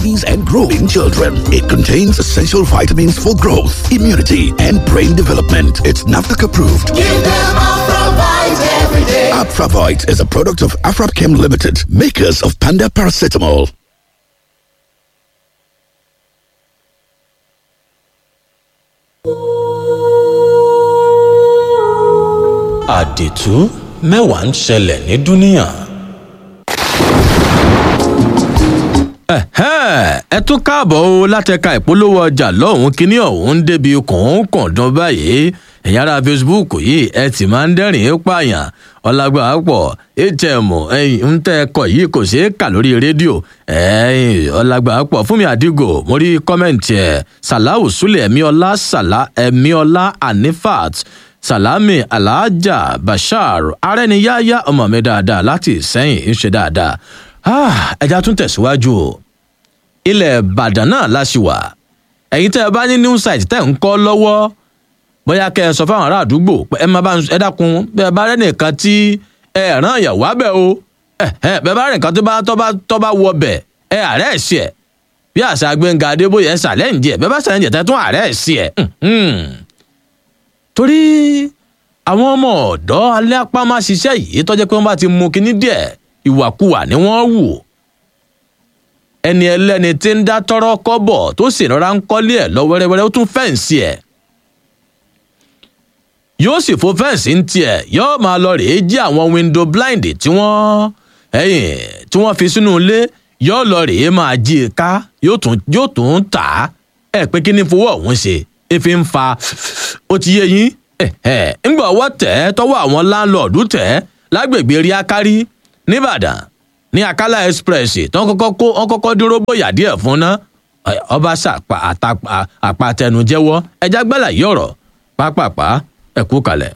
babies and growing children. It contains essential vitamins for growth, immunity, and brain development. It's NAFDAC approved. Give them Afravite every day. Afravite is a product of Afrapchem Limited, makers of Panda Paracetamol. àdìtú mẹ́wàá ń ṣẹlẹ̀ ní dúníyàn. ẹ tún káàbọ̀ o látẹ̀ka ìpolówó ọjà lọ́hùn-ún kínní ọ̀hún ń débi kọ̀ọ̀kan báyìí ẹ̀yin ará facebook yìí ẹ ti máa ń dẹ́rìn-ín pààyàn ọlágbà pọ̀ atm ń tẹ́ ẹkọ̀ yìí kò ṣeé kà lórí rédíò ọlágbà pọ̀ fún mi àdìgò mo rí kọ́mẹ̀ntì ẹ̀ sàláwù súlẹ̀ ẹ̀míọ́lá sàlá ẹ̀míọ́lá anifat salami alhaja bashar arẹniyáyá ọmọ mi dáadáa láti ìsẹ́yìn ń ṣe dáadáa ẹja tún tẹ̀síwájú o ilẹ̀ ìbàdàn náà láṣìwà ẹ̀yin tẹ́ ẹ bá ní new site tẹ́ ń kọ́ lọ́wọ́ bóyá kẹ́ ẹ sọ fáwọn ará àdúgbò pé ẹ máa bá ẹ dákun bẹ́ẹ̀ bá rẹ́ nìkan tí ẹ ràn yàwó abẹ́ o bẹ́ẹ̀ bá rẹ́ nìkan tó bá tó bá wọ bẹ̀ ẹ àárẹ̀ ẹ̀sì ẹ̀ bí àṣà gbẹ̀ngà adébóyè ẹ ṣàlẹ́ǹdì ẹ̀ bẹ́ẹ̀ bá ṣàlẹ́ǹdì ẹ̀ tẹ́ tún àárẹ̀ ẹ̀sì ẹ̀ torí àwọn ọmọ ọ̀dọ́ alẹ́ apá máa ṣiṣẹ́ yìí tọ́jẹ́ pé wọ́n bá ti mú kinní díẹ̀ ìwàkuwà ni wọ́n wù ẹni ẹlẹ́ni tí ń dá tọ́rọ́ kọ́bọ̀ tó sì rọra ń kọ́lé ẹ̀ lọ wẹ́rẹ́wẹ́rẹ́ ó tún fẹ́ǹsì ẹ̀ yóò sì fo fẹ́ǹsì ń tiẹ̀ yóò máa lọ rèé jí àwọn window blind tí wọ́n ẹ̀yìn tí wọ́n fi sínú ilé yóò lọ rèé máa jí i ká yóò tún yóò tún tà á ẹ̀ pé kí ni fowó ọ̀hún ṣe efi ń fa ó ti yé yín ńgbà ọwọ́ tẹ̀ ẹ́ tọwọ́ àwọn láńlọ́ọ̀dù tẹ̀ ẹ́ lágbègbè rí akárí nìbàdàn ní akálà express tó ń kọ́kọ́ kó wọ́n kọ́kọ́ dúró bóyá díẹ̀ fún ná ọba ṣàpà àpàtẹnujẹ́wọ́ ẹja gbẹ́là yìí ọ̀rọ̀ pápápá ẹ̀kú kalẹ̀.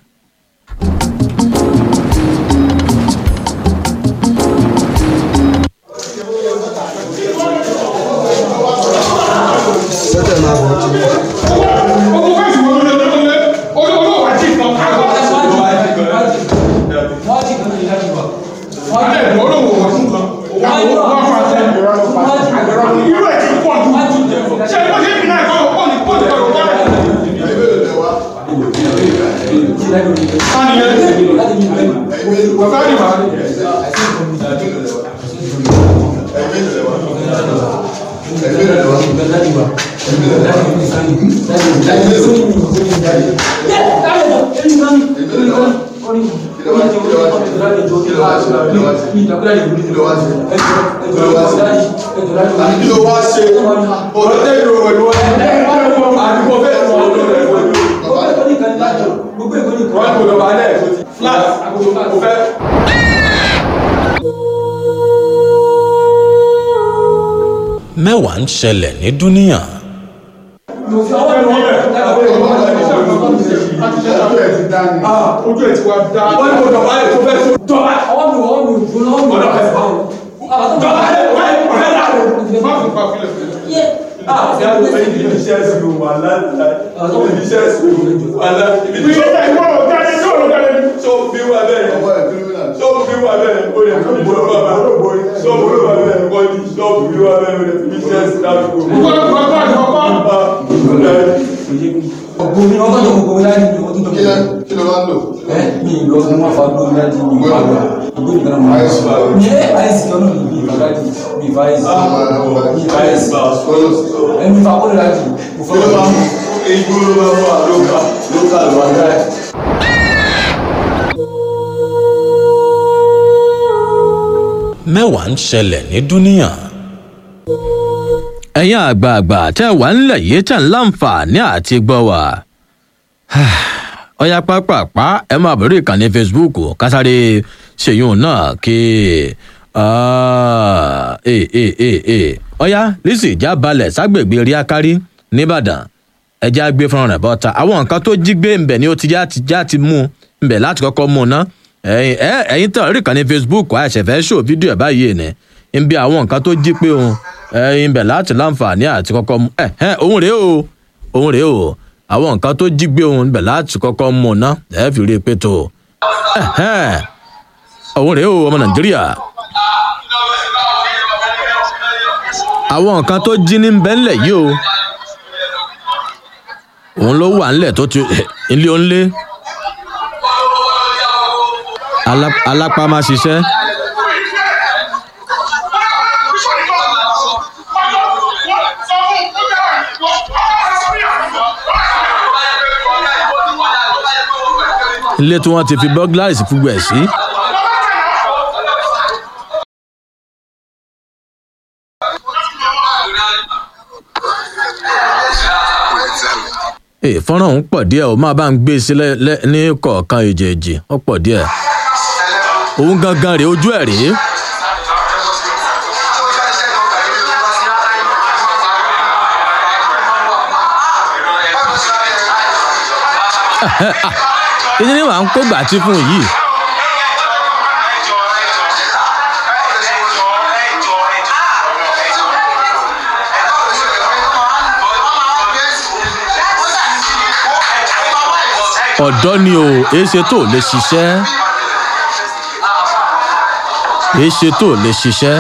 sẹ́tẹ̀ máa bọ̀ ọ́ kí ló wá ṣe òtítẹ́ ìròwò ìwọ àdúgbò fẹ́ sọ ọ́ lọ́rẹ̀ wọ́n kò lọ́ba alẹ́ flat kò fẹ́. mẹ́wàá ń ṣẹlẹ̀ ní dúníyàn. ojú ẹ̀ ti wá dá wọ́n kò lọ́ba alẹ́ tó fẹ́ tó dọ́ba ọwọ́ mi ọwọ́ mi ò gbóná ọwọ́ mi ò fẹ́ fà dọ́ba alẹ́ wọ́n ẹ̀ ọ̀rẹ́ dà má fi pa fílẹ̀ fílẹ̀. Ah, ṣé àwọn ọmọ yìí ní iṣẹ́ ẹ̀sìn wà láti ní iṣẹ́ ẹ̀sìn wà láti. Ibi tí ó tẹ̀ ìwọ̀n ọ̀gá ni tí ò lọ́gá ni. So bí wà bẹ́ẹ̀ so bí wà bẹ́ẹ̀ o lè fi ìjọba bá so bí wà bẹ́ẹ̀ kọ́ ni so bí wà bẹ́ẹ̀ o lè fi iṣẹ́ ẹ̀sìn láti kó. Gbọ́dọ̀ gbọ́dọ̀ àjọpọ̀. ọgbọ́n mi ọgbọ́n tó gbogbo láti ní ọdún tó Kí lẹ kí ló máa ń lò? ẹ mi lọ sí wọn fa gbọ́n láti ní ìgbà gbà ìgbó nìkan náà Àìsí bá lọ. ní àìsí kan náà ní ìgbà láti bí ìfà àìsí bí ìfà àìsí ẹ mi fa kó lè láti mo Kí ló máa ń mú? Igbó ló máa ń mú àlókà lókà ló wà dáì. mẹ́wàá ń ṣẹlẹ̀ ní dúníyàn. ẹ̀yin àgbààgbà tẹ́ wà ńlẹ̀ yìí tẹ̀ ń láǹfààní àti gbọ́ wà. ọ̀yà pápápá ẹ máa bẹ̀rẹ̀ ìkànnì facebook kásáré ṣèyún náà kí ọ̀yà lisi ìjà balẹ̀ ságbègbè rí akárí nìbàdàn ẹjẹ́ àgbé fúnra rẹ̀ bọ́ta àwọn nǹkan tó jí gbé ńbẹ̀ ni ó ti já ti já ti mú ńbẹ̀ láti kọ́kọ́ mú un ná ẹ̀yin ẹ ẹ̀yin tán rí kan ní facebook àìṣẹ̀fẹ́ ṣò fídíò ẹ̀ báyìí ni ń bí àwọn nǹkan tó jí pé òun ẹ̀yin bẹ̀ láti láǹfààní àti kọ́kọ́ mú ẹ̀ ẹ̀ òun rèé o òun rèé o àwọn nǹkan tó jí gbé òun bẹ̀ láti kọ́kọ́ mú un ná ẹ̀ fi rí i pé tó ẹ̀ ẹ̀ òun rèé o ọmọ nàìjíríà àwọn nǹkan tó jí ní bẹ́ńlẹ̀ yìí o òun ló wà ńlẹ̀ tó ti ilé onílé Alá- alápá máa ṣiṣẹ́ ilé tí wọ́n ti fi burglaries gbogbo ẹ̀ sí. Ee, fọ́nrán òun pọ̀ díẹ̀ o máa bá ń gbé e sílẹ̀ lẹ́- ní kọ̀ọ̀kan èjèèjì ó pọ̀ díẹ̀ òun gangan rèé ojú ẹ̀ rèé ìdí ni wàá ń kó gbàtí fún yìí ọ̀dọ́ ni o èéṣe tó lè ṣiṣẹ́ èéṣe tó lè ṣiṣẹ́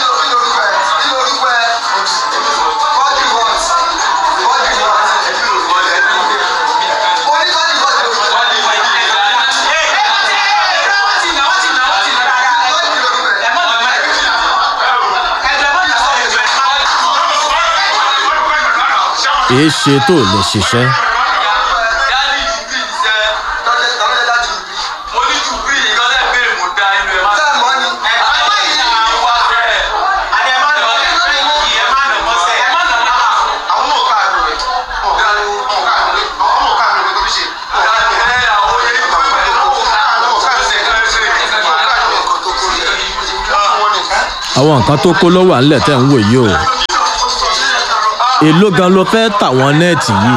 èéṣe tó lè ṣiṣẹ́ àwọn nǹkan tó kó ló wà ńlẹ̀ tẹ̀ ń wò yìí o èló gan ló fẹ́ tàwọn nẹ́ẹ̀tì yìí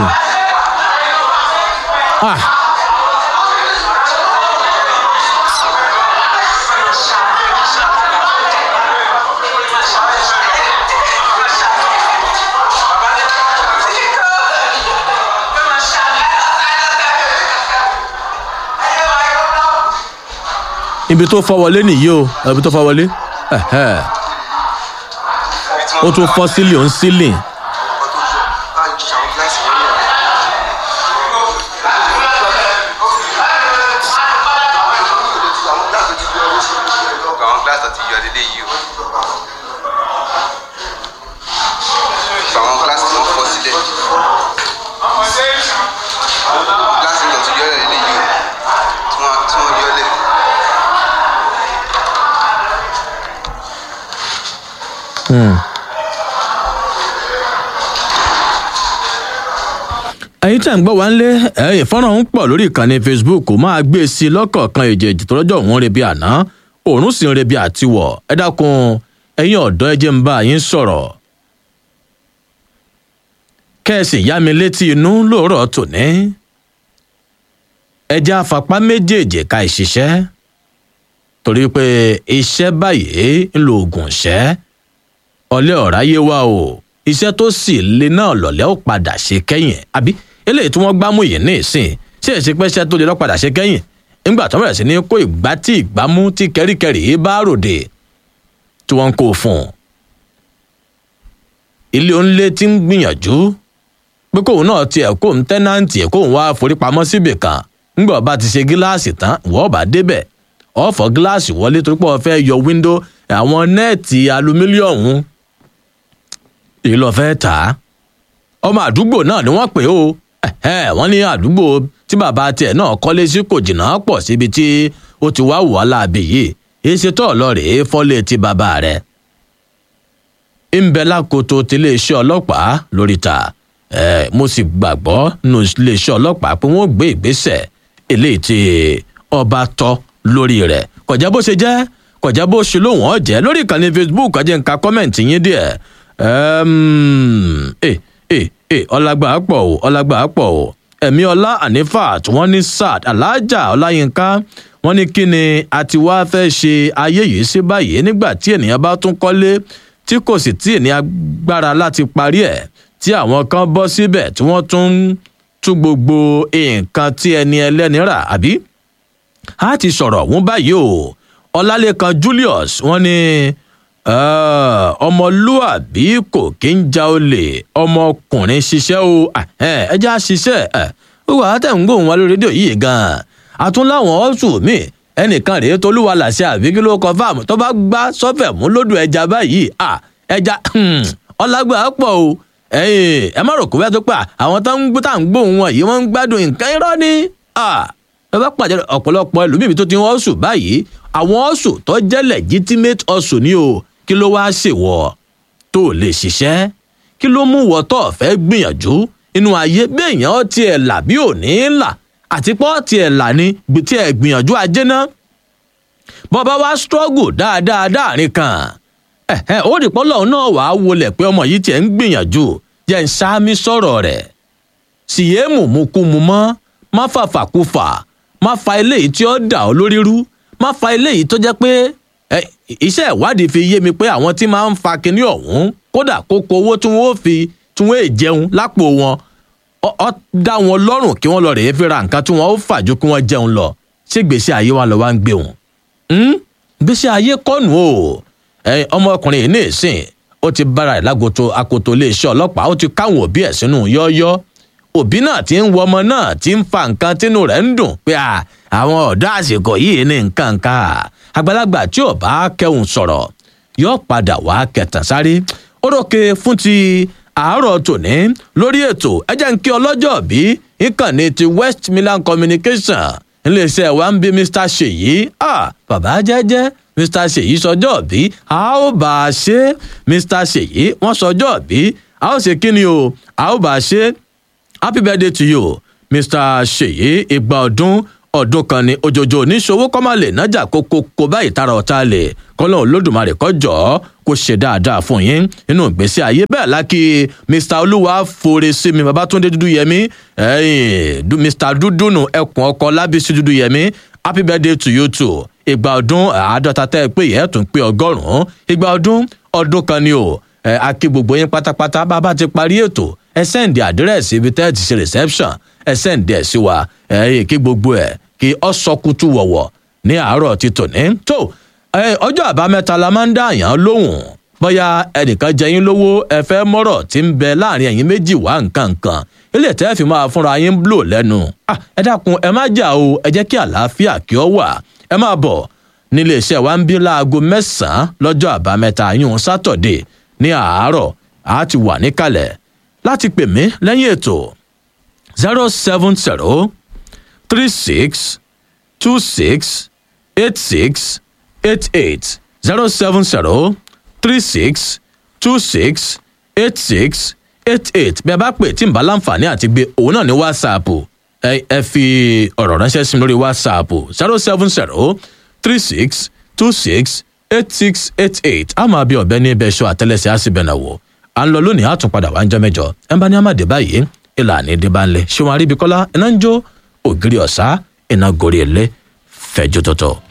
ah ibi tó fọ́ wọlé nìyí o ibi tó fọ́ wọlé ẹ̀hẹ́. ó tún fọ́ sílì ó ń sílì àwọn glass àti iyọ̀ lélẹ̀ yìí o. àwọn glass tí wọ́n fọ́ sílẹ̀. glass tí wọ́n ti yọ ọ́ lélẹ̀ yìí o. tí wọ́n tí wọ́n yọ ọ́ lẹ̀. ẹ̀yin tẹ̀ ń gbọ́ wá ń lé ẹ̀yìn fọ́nrán ń pọ̀ lórí ìkànnì facebook máa gbé e sí i lọ́kọ̀ọ̀kan èjèèjì tó lọ́jọ́ òun rebi àná òórùn sì ń rebi àtiwọ̀ ẹ dákun ẹ̀yin ọ̀dọ́ ẹ jẹ́ ń bá yín sọ̀rọ̀ kẹ́ẹ̀sì yá mi létí inú lóòrọ̀ tòní ẹjẹ́ afapá méjèèjì ká ìṣiṣẹ́ torí pé iṣẹ́ báyìí ń lo oògùn ṣẹ́ ọlẹ́ ọ̀ráyé wa o iṣẹ́ tó sì le náà lọ̀lẹ́ ó padà ṣe kẹ́yìn àbí eléyìí tí wọ́n gbámú yìí ní ìsìn ṣé èsì pé iṣẹ́ tó le lọ́ padà ṣe kẹ́yìn nígbà tó bẹ̀rẹ̀ sí ní kó ìgbà tí ìgbámú tí kẹ́ríkẹ́rì yìí bá ròde tí wọ́n ń kó fún un. ilé onílé ti ń gbìyànjú pé kóun náà tiẹ̀ kóun tẹ́nàǹtì ẹ̀ kóun wá forípamọ́ síbì kan ńgbà ọba ti ṣe gíláàsì tán ìwọ́ ọba débẹ̀ ọ̀fọ̀ gíláàsì wọlé torí pé wọ́n fẹ́ yọ wíńdò àwọn nẹ́ẹ̀tì alumílíọ̀nù èyí lọ fẹ́ tà á ọmọ àdúgbò náà ni wọ́n pè ó ẹ̀hẹ́, wọ́n ní àdúgbò tí bàbá tiẹ̀ náà kọ́lé sí kò jìnnà pọ̀ síbi tí ó ti wá wà láàbì yìí èyí ṣe tó ọlọ́rẹ̀ fọ́lé ti bàbá rẹ̀ ń bẹ lákòótó tiléeṣẹ́ ọlọ́pàá lórí ta ẹ̀ mo sì gbàgbọ́ nínú iléeṣẹ́ ọlọ́pàá pé wọ́n gbé ìgbésẹ̀ eléyìí tí ọba tọ́ lórí rẹ̀ kọjá bó ṣe jẹ́ kọjá bó ṣe lóhùn ọ̀jẹ́ lórí ìkànnì facebook ọjẹ́ nǹka kọ́mẹ̀ntì yín díẹ̀ ẹ ẹ ẹ ọlágbà pọ̀ o ọlágbà pọ̀ o ẹ̀mí ọlá anifat wọ́n ní sad alájà ọláyínká wọ́n ní kí ni a ti wá fẹ́ ṣe ayé yìí sí báyìí nígbà tí ènìyàn bá tún kọ́lé tí kò sì tí ènìyàn gbára láti parí ẹ̀ tí àwọn kan bọ́ síbẹ̀ tí wọ́n tún ń tú gbogbo nǹkan tí ẹni ẹlẹ́ni rà àbí a ti sọ̀rọ̀ ọ̀hún báyìí o ọlálẹ́kan julius wọ́n ní Ah, ọmọlúàbí kò kí ń ja olè ọmọkùnrin ṣiṣẹ́ o ẹ já ṣiṣẹ́ ẹ ó wà á tẹ̀ ń gbóhùn wa lórí rédíò yìí gan-an àtúnláwọn ọ̀sùn mi ẹnìkan rèé tolúwa làṣẹ àbí kí ló kọ fáàmù tó bá gbá sọ́fẹ̀ mú lódò ẹja báyìí à ẹja ọlágbà pọ̀ o ẹ̀yin ẹ má rò kó bẹ́ẹ̀ tó pa àwọn tó ń gbó tá à ń gbóhùn wọn yìí wọ́n ń gbádùn nǹkan irọ́ ni ẹ bá pàdé ọ̀pọ̀lọpọ̀ ẹlòmíì tó ti ń ọ̀sùn báyìí àwọn ọ̀sùn tó jẹ́ legitimate ọ̀sùn ni o kí ló wáá ṣèwọ tó lè ṣiṣẹ́ kí ló mú wọ tó fẹ́ gbìyànjú inú ayé béèyàn tiẹ̀ là bí ò ní là àti pọ́ tiẹ̀ là ní tiẹ̀ gbìyànjú ajé náà bọ́ba wá struggle dáadáa dáàrin kan ẹ̀hẹ́ ó rí pọ́lọ́ náà wàá wọlé pé ọmọ yìí tiẹ̀ ń gbìyànjú jẹ́ ń sáámi sọ̀rọ̀ rẹ̀ síyé mùmúkúmu mọ́ má fàfàkúfà má fa eléyìí tí ó dà ọ́ lórí rú má fa eléyìí tó jẹ́ pé iṣẹ́ ìwádìí fi yé mi pé àwọn tí máa ń fa kinní ọ̀hún kódà kókó owó tí wọ́n fi tí wọ́n è jẹun lápò wọn ọ dá wọn lọ́rùn kí wọ́n lọ rèé fi ra nǹkan tí wọ́n ó fà ju kí wọ́n jẹun lọ ṣé gbèsè ayé wa lọ wá ń gbé wọn. gbèsè ayé kọ́nù o ọmọkùnrin yìí ní ìsìn ó ti bára ẹ̀ lágoto akoto iléeṣẹ́ ọlọ́pàá ó ti káwọn òbí ẹ̀ sínú yọ́ọ́yọ́ òbí náà ti ń wọ ọmọ náà ti ń fa nǹkan tínú rẹ̀ ń dùn pé àwọn ọ̀dọ́ àsìkò yìí ní nǹkan ká àgbàlagbà tí ò bá kẹhùn sọ̀rọ̀ yóò padà wá kẹtàn sáré ó rókè fún ti àárọ̀ tòní lórí ètò ẹjẹ́ ń kí ọlọ́jọ́ bí ìkànnì ti west milan communication iléeṣẹ́ wa ń bí mr ṣèyí bàbá jẹ́jẹ́ mr ṣèyí sọjọ́ bí a ó bá a ṣe mr ṣèyí wọ́n sọjọ́ bí a ó ṣe kí ni o a ó bá a ṣe happy birthday to you mr ṣèyí ìgbà ọdún ọdún kan ní ojoojó oníṣòwò kọ́mọ̀lẹ̀ nájà kókó kó báyìí tara ọ̀tá lẹ̀ kọ́lọ́ olódùmarè kọjọ́ kó ṣe dáadáa fún yín nínú ìgbésí ayé bẹ́ẹ̀ lákì mr olúwa fòrè sí mi babatunde dúdú yẹmi mr dúdúnù ẹkùn ọkọ lábísí dúdú yẹmi happy birthday to you too ìgbà ọdún àádọ́ta tẹ́ ẹ pé yẹ́ tún pé ọgọ́rùn-ún ìgbà ọdún ọdún kan ni o a kí gbogbo yín pátápátá bàbá ti parí ètò ẹ sẹ́ǹdì àdírẹ́sì ibi tẹ́ ẹ ti ṣe reception ẹ sẹ́ǹdì ẹ̀ sí wa ẹ kí gbogbo ẹ̀ kí ọ sọkútù wọ̀wọ̀ ní àárọ̀ ti tòní. tó ọjọ́ àbámẹ́ta la máa ń dá àyàn lóhùn bóyá ẹnìkan jẹyìn lówó ẹ fẹ́ mọ́rọ̀ tí ń bẹ láàrin ẹ̀yin méjì wá nǹkan kan ilé tẹ́ fi máa fúnra yín blò lẹ́nu. ẹ dákun ẹ má jà o ẹ jẹ́ kí àlàáfíà kí ọ wà ẹ máa bọ̀ nílé iṣẹ́ wa ń bí láago mẹ́sàn-án lọ́jọ́ àbámẹ́ta yún sátọ̀dé ní àárọ̀ a ti wà níkàlẹ̀ láti pè mí lẹ́yìn ètò zero seven zero three six two six eight six eight eight zero seven zero three six two six eight six eight eight bí a bá pè tí n bá láǹfààní àti gbé òun náà ní whatsapp ẹ ẹ fi ọ̀rọ̀ ránṣẹ́ sí mi lórí whatsapp zero seven zero three six two six eight six eight eight a máa bí ọ̀bẹ ní ibẹ̀ ṣọ àtẹlẹsẹ̀ á sì bẹ̀ náà wò à ń lọ lónìí àtúnpadà wá ń jọ mẹ́jọ ẹ bá ní àmàdé báyìí ìlànà ìdíbànlẹ̀ ṣé wọn àríbi kọ́lá iná ń jó ògiri ọ̀sá iná gorí ilé fẹjú tọ̀tọ̀.